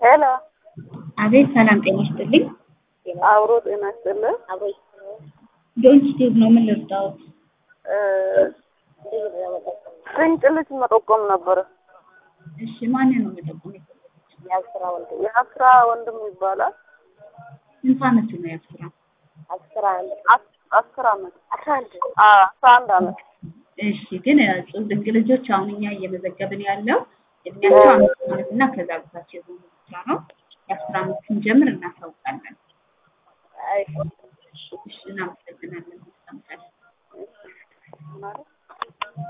ሄሎ አቤት ሰላም ጤና ይስጥልኝ። አብሮ ጤና ይስጥልን። ዶንት ስቴቭ ነው ምን ልርዳዎት? ድንቅ ልጅ መጠቆም ነበረ። እሺ ማንን ነው መጠቆም የፈለጉት? የአስራ ወንድም የአስራ ወንድም ይባላል። ስንት ዓመቱ ነው የአስራ? አስራ አንድ አስር አመት አስራ አንድ አስራ አንድ አመት እሺ ግን እጹብ ድንቅ ልጆች አሁን እኛ እየመዘገብን ያለው እድሜያቸው አምስት ዓመት እና ከዛ በታች የሆኑ ብቻ ነው። የአስር ዓመት ስንጀምር እናሳውቃለን። እሺ እናመሰግናለን።